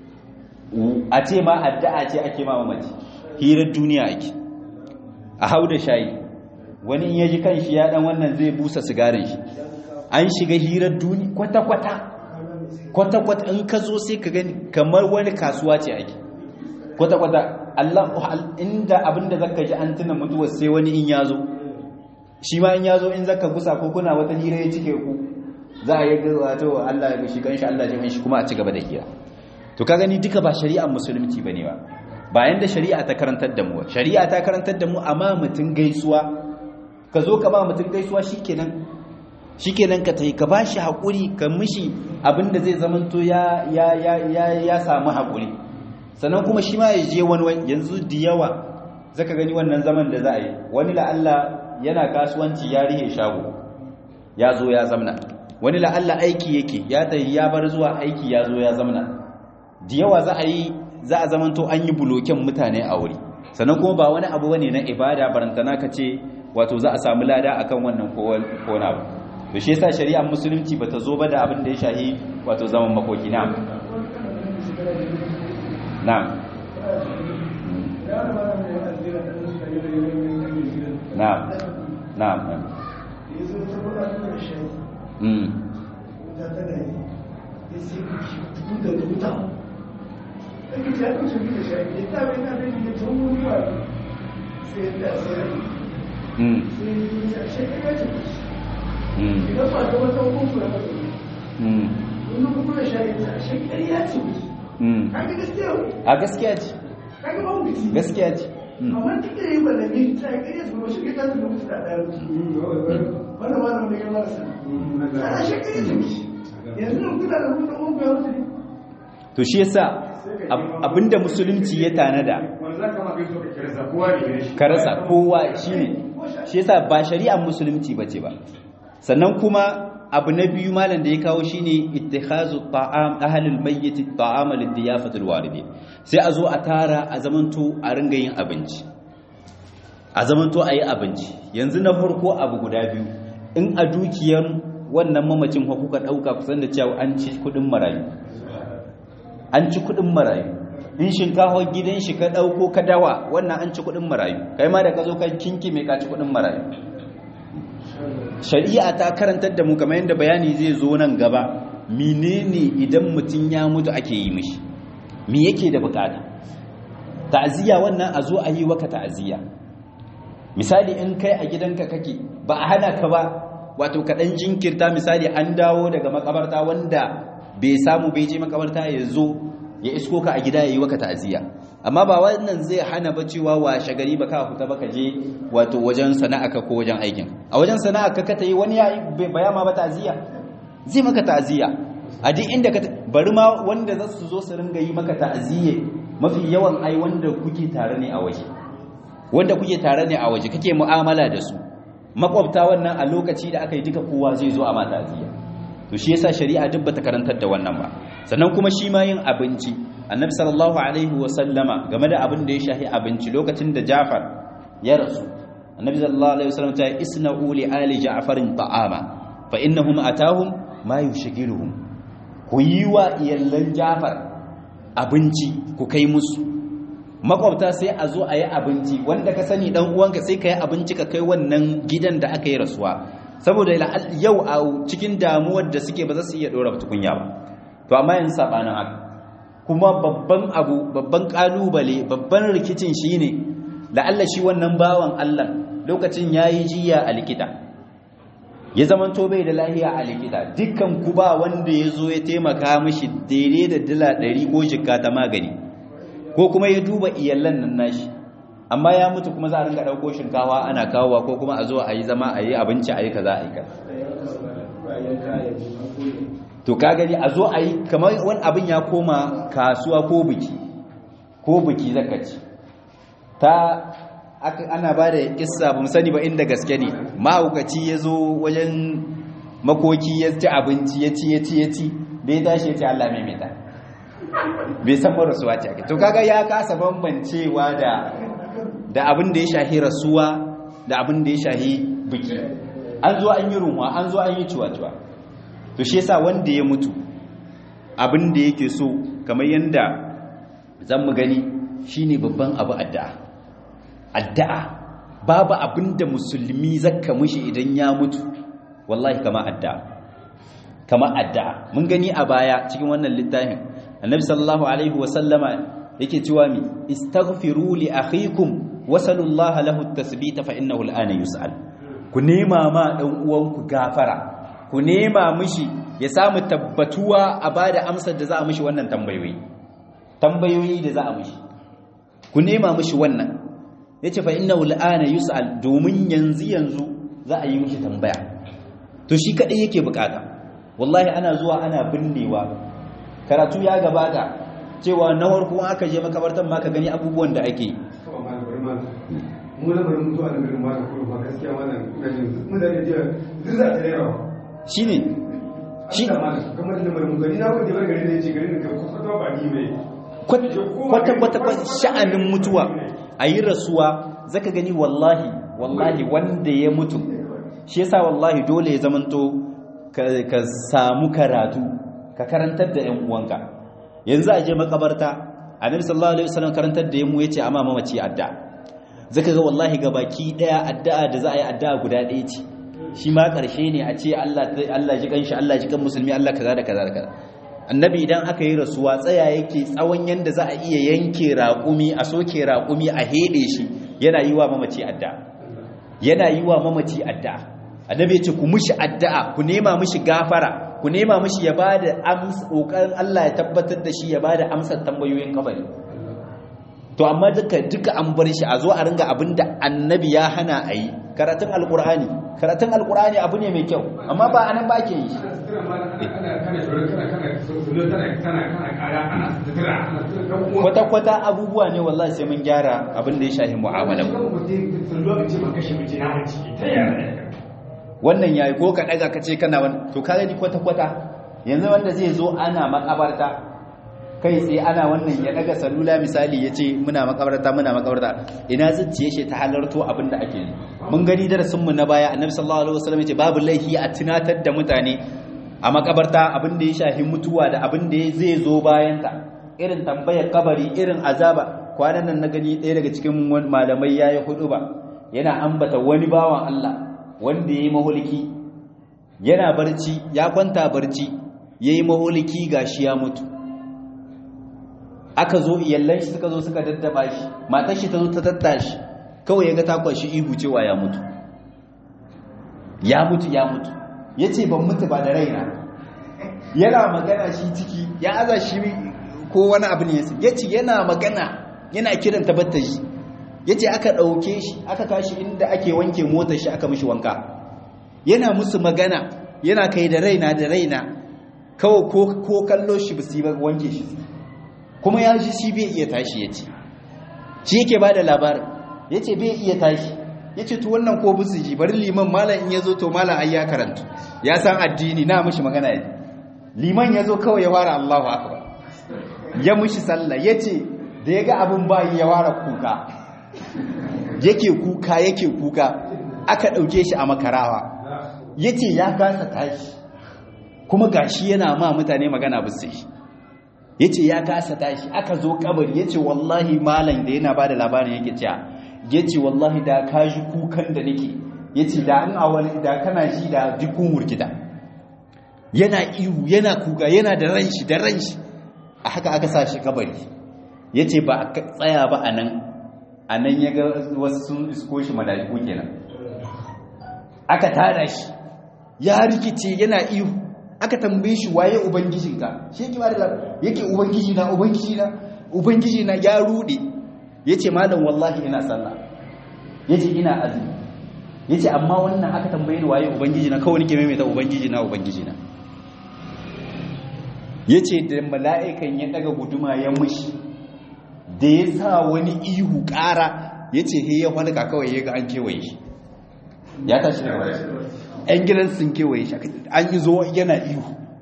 a ce ma addu'a ce ake ma mamaci hirar duniya ake a hau da shayi wani in yaji kanshi ya dan wannan zai busa sigarin shi an shiga hirar duniya kwata-kwata kwata-kwata in ka zo sai ka gani kamar wani kasuwa ce ake kwata-kwata Allah inda abinda zaka ji an tuna mutuwar sai wani in yazo shi ma in yazo in zaka gusa ko kuna wata hira ya cike ku za a yi wato Allah ya shi kanshi Allah ya shi kuma a ci gaba da hira to ka gani duka ba shari'ar musulunci bane ba bayan da shari'a ta karantar da mu shari'a ta karantar da mu amma mutun gaisuwa ka zo ka ba mutun gaisuwa shikenan shikenan ka tai ka bashi hakuri ka mishi abinda zai zamanto ya ya ya ya samu hakuri sannan kuma shi ma ya je wani yanzu da yawa zaka gani wannan zaman da za a yi wani la'alla yana kasuwanci ya rihe shago ya zo ya zamna wani la'alla aiki yake ya tayi ya bar zuwa aiki ya zo ya zamna da yawa za a yi za a zamanto an yi buloken mutane a wuri sannan kuma ba wani abu bane na ibada barantana ka ce wato za a samu lada akan wannan ko na abu to shi yasa shari'ar musulunci bata zo ba da abin da ya shahi wato zaman makoki na نعم نعم نعم امم Wannan kuma da shari'a shari'a ce Mm. kaga gaskiya a gaskiya ce kaga ba mu ci gaskiya ce Mm. amma duk da yi ballage ta yi ƙarya su ba shi ta su mutu da ɗaya wannan ma da ya mara sana ana shi ƙarya ce mishi yanzu nan kuna da mutu mun ya mutu ne to shi yasa ab- abinda musulunci ya tanada ka rasa kowa shine shi yasa ba shari'ar musulunci bace ba sannan kuma abu na biyu malam da ya kawo shine ittikhazu ta'am ahlul mayyit ta'ama lidiyafatil walidi sai a zo a tara a zamanto a ringa yin abinci a zamanto a yi abinci yanzu na farko abu guda biyu in a dukiyar wannan mamacin fa kuka dauka kusan da cewa an ci kudin marayu an ci kudin marayu in shinkafa gidan shi ka dauko ka dawa wannan an ci kudin marayu kai ma da ka zo ka kinki mai ka ci kudin marayu shari'a ta karantar da mu kamar yadda bayani zai zo nan gaba menene idan mutum ya mutu ake yi mishi me yake da bukata ta'aziyya wannan a zo a yi waka ta'aziyya misali in kai a gidanka kake ba a hana ka ba wato ka dan jinkirta misali an dawo daga makabarta wanda bai samu bai je makabarta ya zo ya isko ka a gida ya yi waka ta'aziyya amma ba wannan zai hana ba cewa washe gari ba ka fita ba ka je wato wajen sana'aka ko wajen aikin a wajen sana'aka ka ta yi wani ya yi baya ma ba ta'aziyya zai maka ta'aziyya a duk inda ka bari ma wanda za su zo su ringa yi maka ta'aziyya mafi yawan ai wanda kuke tare ne a waje wanda kuke tare ne a waje kake mu'amala da su makwabta wannan a lokaci da aka yi duka kowa zai zo a ma ta'aziyya to shi yasa shari'a duk bata karantar da wannan ba sannan kuma shi ma yin abinci annabi sallallahu alaihi wa sallama game da abin da ya shahi abinci lokacin da Ja'far ya rasu annabi sallallahu alaihi wasallam ta isna'u li ali ja'farin ta'ama fa innahum atahum ma yushghiluhum ku yi wa iyallan Ja'far abinci ku kai musu makwabta sai a zo a yi abinci wanda ka sani dan uwanka sai ka yi abinci ka kai wannan gidan da aka yi rasuwa saboda yau a cikin damuwar da suke ba za su iya dora tukunya ba to amma yin sabanin haka kuma babban abu babban kalubale babban rikicin shine la'alla shi wannan bawan Allah lokacin yayi jiya a likita ya zamanto bai da lahiya a likita dukkan ku ba wanda ya zo ya taimaka mishi daidai da dala 100 ko jikka ta magani ko kuma ya duba iyallan nan nashi amma ya mutu kuma za a ringa ɗauko shinkawa ana kawowa ko kuma a zo a yi zama a yi abinci a yi kaza a yi kaza to ka gani a zo a yi kamar wani abin ya koma kasuwa ko biki ko biki zaka ci ta ana ba da kissa ba sani ba inda gaske ne mahaukaci ya zo wajen makoki ya ci abinci ya ci ya ci ya ci bai tashi ya ce Allah mai mai bai san rasuwa ce ake to kaga ya kasa bambancewa da da abin da ya shahi rasuwa da abin da ya shahi biki an zo an yi runwa an zo an yi ciwa-ciwa to shi yasa wanda ya mutu abin da yake so kamar yanda zan mu gani shine babban abu addu'a addu'a babu abin da musulmi zakka mishi idan ya mutu wallahi kama addu'a kama addu'a mun gani a baya cikin wannan littafin annabi sallallahu alaihi wasallama yake cewa mi istaghfiru li akhikum wasallallahu lahu at-tasbita fa innahu al-ana yus'al ku nema ma dan uwanku gafara ku nema mishi ya samu tabbatuwa a bada amsar da za a mishi wannan tambayoyi tambayoyi da za a mishi ku nema mishi wannan yace fa innahu al-ana yus'al domin yanzu yanzu za a yi mishi tambaya to shi kadai yake bukata wallahi ana zuwa ana binnewa karatu ya gabata cewa na farko aka je makabartan ma ka gani abubuwan da ake mu na bari mutuwa da garin mata kuma gaskiya wannan ina jin mun da jiya zuza ta yawa shine shi kamar da bari mutuwa ni na wanda bar garin da yace garin da kwata ba ni mai kwata kwata kwata sha'anin mutuwa ayi rasuwa zaka gani wallahi wallahi wanda ya mutu shi yasa wallahi dole ya zamanto ka samu karatu ka karantar da ƴan uwanka yanzu a je makabarta annabi sallallahu alaihi wasallam karantar da yamu yace amma mamaci adda zaka ga wallahi ga baki daya addu'a da za a yi addu'a guda ɗaya ce shi ma karshe ne a ce Allah Allah ji kanshi Allah ji kan musulmi Allah kaza da kaza da kaza annabi idan aka yi rasuwa tsaya yake tsawon yanda za a iya yanke raƙumi a soke raƙumi a hede shi yana yi wa mamaci addu'a yana yi wa mamaci addu'a annabi ya ce ku mushi addu'a ku nema mushi gafara ku nema mishi ya bada amsa kokarin Allah ya tabbatar da shi ya bada amsar tambayoyin kabari to amma duka duka an bar shi a zo a ringa abinda annabi ya hana a yi karatun alkur'ani karatun alkur'ani abu ne mai kyau amma ba anan ba ke yi kwata-kwata abubuwa ne wallahi sai mun gyara abin da ya shahi mu'amala wannan yayi ko ka daga ka ce kana wani to ka gani kwata-kwata yanzu wanda zai zo ana makabarta kai sai ana wannan ya daga salula misali ya ce muna makabarta muna makabarta ina zuciye shi ta halarto abin da ake yi mun gani darasinmu na baya annabi sallallahu alaihi wasallam ya ce babu laifi a tunatar da mutane a makabarta abin da ya shafi mutuwa da abin da zai zo bayan ta irin tambayar kabari irin azaba kwanan nan na gani ɗaya daga cikin malamai yayi hudu ba yana ambata wani bawan Allah wanda yayi mahulki yana barci ya kwanta barci yayi mahulki gashi ya mutu aka zo iyallan shi suka zo suka daddaba shi matar shi ta zo ta tattashi kawai ya ga ta kwashi ihu cewa ya mutu ya mutu ya mutu ya ce ban mutu ba da raina yana magana shi ciki ya aza shi ko wani abu ne ya ce yana magana yana kiran tabbatar shi ya ce aka ɗauke shi aka tashi inda ake wanke motar shi aka mishi wanka yana musu magana yana kai da raina da raina kawai ko kallo shi ba su yi ba wanke shi kuma ya ji shi bai iya tashi ya ce shi yake ba da labarin ya ce bai iya tashi ya ce to wannan ko busu ji bari liman malam in ya zo to malam ai ya karanta ya san addini na mishi magana ya liman ya zo kawai ya fara allahu akbar ya mishi sallah ya ce da ya ga abin bayi ya fara kuka yake kuka yake kuka aka ɗauke shi a makarawa ya ce ya kasa tashi kuma gashi yana ma mutane magana busu shi ya ce ya kasa tashi aka zo kabari ya ce wallahi malam da yana ba da labarin yake cewa ya ce wallahi da ka ji kukan da nake ya ce da an awali da kana shi da dukkan wurgida yana ihu yana kuka yana da ran shi da ran shi a haka aka sa shi kabari ya ce ba a tsaya ba a nan a nan ya ga wasu sun isko shi mala'iku kenan aka tada shi ya rikice yana ihu aka tambaye shi waye ubangijinka shi yake ba da yake ubangiji na ubangiji na ubangiji na ya rude yace malam wallahi ina sallah yace ina azumi yace amma wannan aka tambaye ni waye ubangiji na kawai nake maimaita ubangiji na ubangiji na yace da mala'ikan ya daga guduma ya mushi da ya sa wani ihu ƙara yace he ya halka kawai ya ga an kewaye shi ya tashi daga wani ‘yan gidan sun kewaye shi an yi zo yana ihu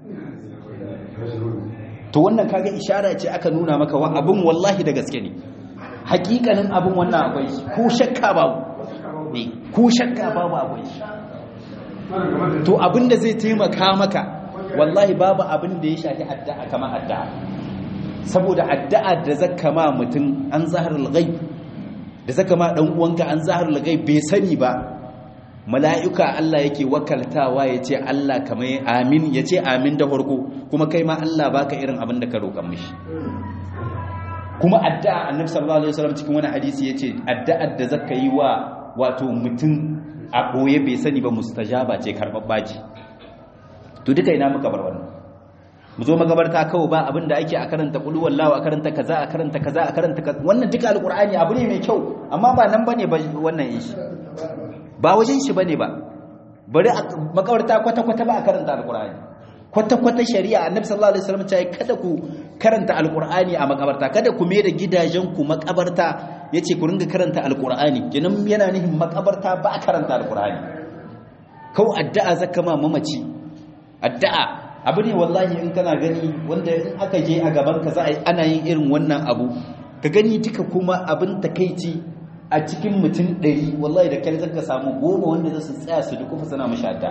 to wannan kaga ishara ce aka nuna maka wa abin wallahi da gaske ne hakikanin abin wannan akwai shi ko shakka babu ne ko shakka babu akwai shi to abin da zai taimaka maka wallahi babu abin da ya shafi addu'a kamar addu'a saboda addu'a da zaka ma mutum an zaharul ghaib da zaka ma dan uwanka an zaharul ghaib bai sani ba mala'ika Allah yake wakaltawa ya ce Allah kamar amin ya ce amin da farko kuma kai ma Allah baka irin abin da ka roƙan mishi kuma addu'a annabi sallallahu alaihi wasallam cikin wani hadisi yace addu'ar da zaka yi wa wato mutum a boye bai sani ba mustajaba ce karbabba ce to duka ina muka bar wannan mu zo magabarta kawai ba abin da ake a karanta qul wallahu a karanta kaza a karanta kaza a karanta kaza wannan duka alqur'ani abu ne mai kyau amma ba nan bane ba wannan yin shi ba wajen shi bane ba bari makabarta kwata-kwata ba a karanta alkur'ani kwata-kwata shari'a annabi sallallahu alaihi wasallam ya kada ku karanta alkur'ani a makabarta kada ku mai da gidajen ku makabarta yace ku ringa karanta alkur'ani kenan yana nihin makabarta ba a karanta alkur'ani kau addu'a zaka ma mamaci addu'a abu ne wallahi in kana gani wanda in aka je a gaban ka za a ana yin irin wannan abu ka gani duka kuma abin takeici a cikin mutum ɗari wallahi da kyar zaka samu goma wanda za su tsaya su dukufa suna mashi adda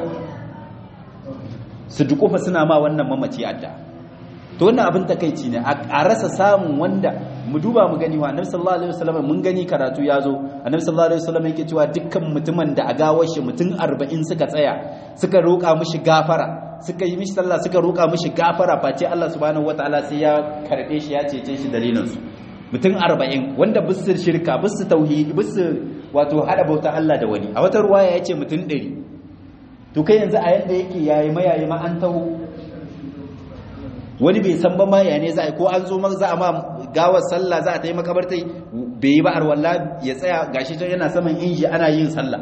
su dukufa suna ma wannan mamaci adda to wannan abin takaici ne a rasa samun wanda mu duba mu gani wa annabi sallallahu alaihi wasallam mun gani karatu ya zo annabi sallallahu alaihi wasallam yake cewa dukkan mutumin da a gawar shi mutum 40 suka tsaya suka roƙa mishi gafara suka yi mishi sallah suka roƙa mishi gafara face Allah subhanahu wataala sai ya karbe shi ya cece shi dalilin su mutum arba'in wanda bisu shirka bisu tauhidi bisu wato hada bauta Allah da wani a wata ruwaya ya ce mutum ɗari to kai yanzu a yadda yake yayi mayayi ma an taho wani bai san ba ma ya ne za a ko an zo za a ma gawar sallah za a ta yi makabartai bai yi ba arwalla ya tsaya gashi can yana saman inji ana yin sallah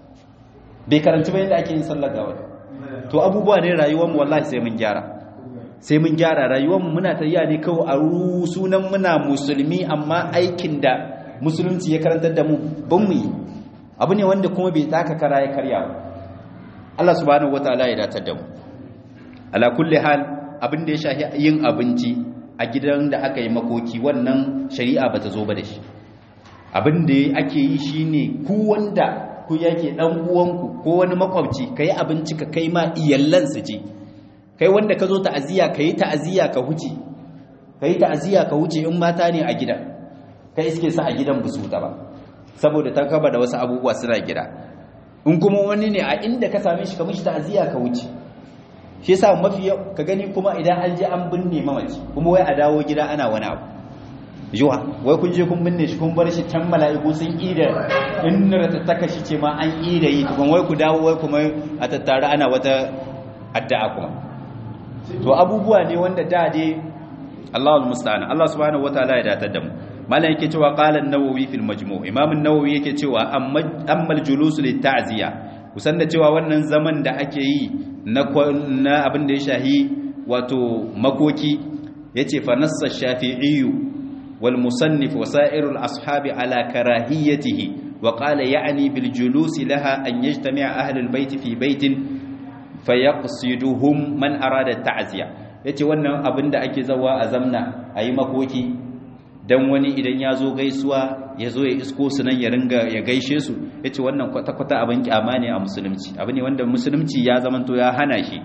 bai karanci ba yadda ake yin sallah gawar to abubuwa ne rayuwar mu wallahi sai mun gyara sai mun gyara rayuwar mu muna tayya ne kawai a sunan muna musulmi amma aikin da musulunci ya karantar da mu ban mu yi abu ne wanda kuma bai taka kara ya karya ba Allah subhanahu wataala ya datar da mu ala kulli hal abin da ya shafi yin abinci a gidan da aka yi makoki wannan shari'a bata zo ba da shi abin da ake yi shine ku wanda ku yake dan uwanku ko wani makwabci kai abinci ka kai ma iyallan su ji kai wanda ka zo ta'aziya kai ta'aziya ka huce kai ta'aziya ka huce in mata ne a gidan kai iske sa a gidan busu ta ba saboda ta kaba da wasu abubuwa suna gida in kuma wani ne a inda ka same shi ka mishi ta'aziya ka wuce shi yasa mafi ka gani kuma idan an je an binne mamaci kuma wai a dawo gida ana wani abu yuwa wai kun je kun binne shi kun bar shi can mala'iku sun ida in ta taka shi ce ma an ida yi tukun wai ku dawo wai kuma a tattare ana wata addu'a kuma to abubuwa ne wanda da dai Allahul musta'an Allah subhanahu wataala ya datar da mu malam yake cewa qala an-nawawi fil majmu' imam an-nawawi yake cewa amma al-julus lit ta'ziya kusan da cewa wannan zaman da ake yi na na abin da ya shahi wato makoki yace fa nassa shafi'i wal musannif wa sa'irul ashabi ala karahiyatihi wa qala ya'ni bil julus laha an yajtami'a ahli al-bayt fi baytin fayaqsiduhum man arada ta'ziya yace wannan abin da ake zawa a zamna ayi makoki dan wani idan ya zo gaisuwa ya zo ya isko su nan ya ringa ya gaishe su ya ce wannan kwata-kwata abin kyama ne a musulunci abu ne wanda musulunci ya zamanto ya hana shi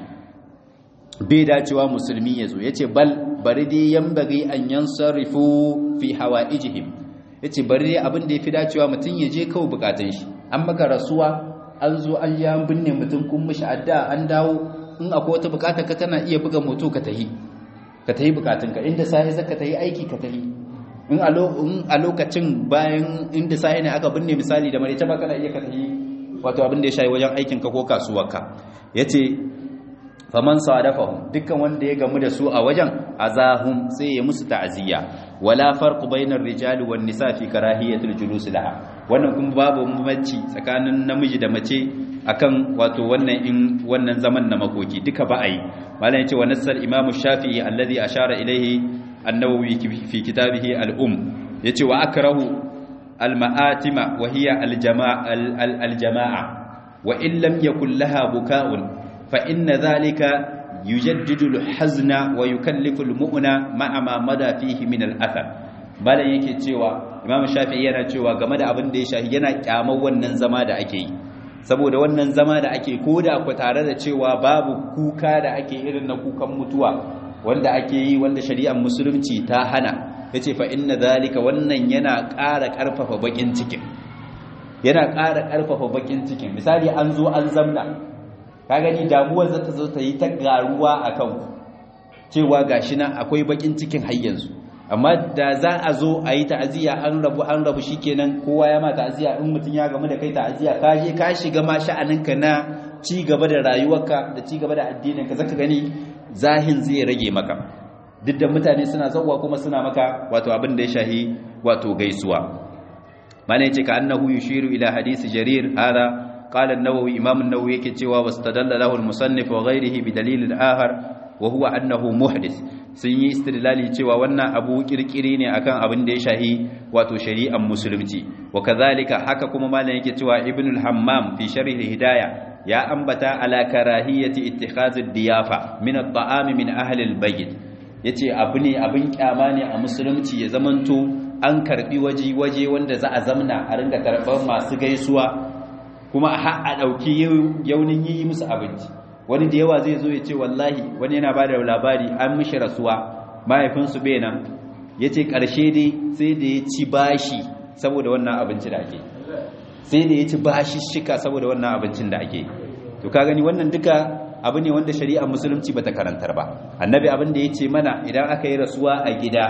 bai dacewa musulmi ya zo ya ce bal bari dai yan bari an yan sarrifu fi hawa ijihim ya ce bari dai abin da ya fi dacewa mutum ya je kawai bukatun shi an maka rasuwa an zo an ya binne mutum kun mishi adda an dawo in akwai wata bukata ka tana iya buga moto ka tahi ka tahi bukatunka inda sai zaka tahi aiki ka tahi in a lokacin bayan inda sai ne aka binne misali da marece ba kana iya ka tafi wato abin da ya shayi wajen aikinka ko kasuwarka yace faman sadafahum dukkan wanda ya gamu da su a wajen azahum sai ya musu ta'aziyya wala farqu bainar rijali wan nisa fi karahiyatil julus laha wannan kuma babu mamaci tsakanin namiji da mace akan wato wannan in wannan zaman na makoki duka ba ai malam yace wa nassal imam shafi'i alladhi ashara ilayhi النووي في كتابه الأم يتي وأكره المآتم وهي الجماعة, الجماعة وإن لم يكن لها بكاء فإن ذلك يجدد الحزن ويكلف المؤنى مع ما مدى فيه من الأثر bala yake cewa imam shafi'i yana cewa game da abin da ya shafi yana kyamar wannan zama da ake yi saboda wannan zama da ake koda ku tare da cewa babu kuka da ake irin na kukan mutuwa wanda ake yi wanda shari'ar musulunci ta hana yace fa inna zalika wannan yana ƙara ƙarfafa bakin cikin yana ƙara ƙarfafa bakin cikin misali an zo an zamna ka gani damuwar za ta zo ta yi ta garuwa akan ku cewa gashi nan akwai bakin cikin har yanzu amma da za a zo a yi ta'aziyya an rabu an rabu shikenan kowa ya ma ta'aziyya in mutum ya gamu da kai ta'aziyya ka je ka shiga ma sha'aninka na ci gaba da rayuwarka da ci gaba da addininka zaka gani zahin zai rage maka duk da mutane suna zauwa kuma suna maka wato abin da ya shahi wato gaisuwa mana yace ka annahu yushiru ila hadisi jarir hada qala an-nawawi imam an-nawawi yake cewa wastadalla lahu al-musannif wa ghayrihi bi dalil al-akhar wa huwa annahu muhdith sun yi istidlali cewa wannan abu kirkiri ne akan abin da ya shahi wato shari'ar musulunci wa kazalika haka kuma malam yake cewa ibnul hammam fi sharh al-hidayah ya ambata ala karahiyati ittikhazid diyafa min at-ta'am min ahli al-bayt yace abu ne abin kyama ne a musulunci ya zamanto an karbi waje waje wanda za a zamna a ringa karban masu gaisuwa kuma har a dauki yaunin yi musu abinci wani da yawa zai zo ya ce wallahi wani yana bada labari an mishi rasuwa mahaifinsu bai nan yace karshe dai sai da ya ci bashi saboda wannan abinci da ake sai da ya ci bashishika saboda wannan abincin da ake to ka gani wannan duka abu ne wanda shari'ar musulunci bata karantar ba annabi abin da ya ce mana idan aka yi rasuwa a gida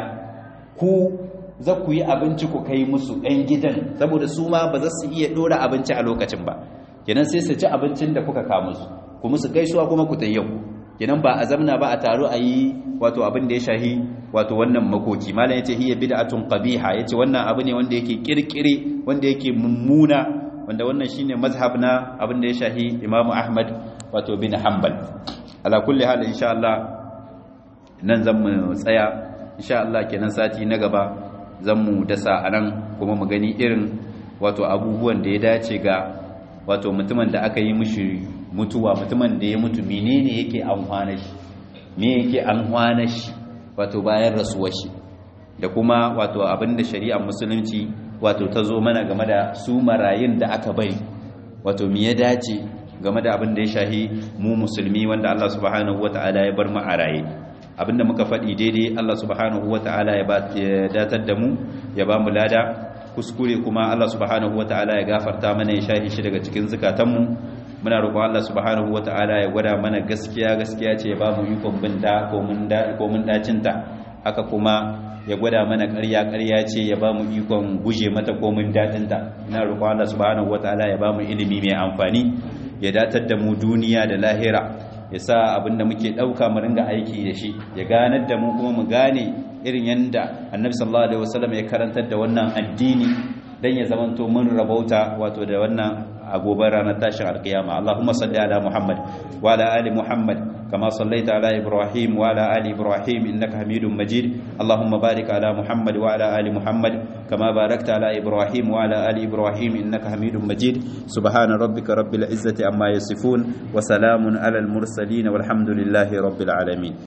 ku za ku yi abinci ku kai musu ɗan gidan saboda su ma ba za su iya ɗora abinci a lokacin ba kenan sai su ci abincin da kuka kawo musu ku musu gaisuwa kuma ku tayyau kenan ba a zamna ba a taro a yi wato abin da ya shahi wato wannan makoki malam yace hiya bid'atun qabiha yace wannan abu ne wanda yake kirkire wanda yake mummuna wanda wannan shine mazhab na abin da ya shahi Imam Ahmad wato bin Hanbal ala kulli hal insha Allah nan zan mu tsaya insha Allah kenan sati na gaba zan mu dasa anan kuma mu gani irin wato abubuwan da ya dace ga wato mutumin da aka yi mishi mutuwa mutumin da ya mutu menene yake amfana shi me yake amfana shi wato bayan rasuwar shi da kuma wato abinda shari'ar musulunci wato ta zo mana game da su marayun da aka bari wato me ya dace game da abin da ya shahi mu musulmi wanda Allah subhanahu wata'ala ya bar mu a raye abinda muka faɗi daidai Allah subhanahu wata'ala ya datar da mu ya ba mu lada kuskure kuma Allah subhanahu wata'ala ya gafarta mana ya shahi shi daga cikin zukatanmu muna roƙon Allah subhanahu wata'ala ya gwada mana gaskiya gaskiya ce ya ba mu ikon bin da ko mun da ko mun dacin ta haka kuma ya gwada mana ƙarya ƙarya ce ya ba mu ikon guje mata ko mun dadin ta ina roƙon Allah subhanahu wata'ala ya ba mu ilimi mai amfani ya datar da mu duniya da lahira ya sa abinda muke ɗauka mu ringa aiki da shi ya ganar da mu kuma mu gane irin yanda annabi sallallahu alaihi wasallam ya karantar da wannan addini dan ya zamanto mun rabauta wato da wannan a gobe ranar tashin alkiyama Allahumma salli ala Muhammad wa ala ali Muhammad kama sallaita ala Ibrahim wa ala ali Ibrahim innaka Hamidum Majid Allahumma barik ala Muhammad wa ala ali Muhammad kama barakta ala Ibrahim wa ala ali Ibrahim innaka Hamidum Majid subhana rabbika rabbil izzati amma yasifun wa salamun ala al mursalin walhamdulillahi rabbil alamin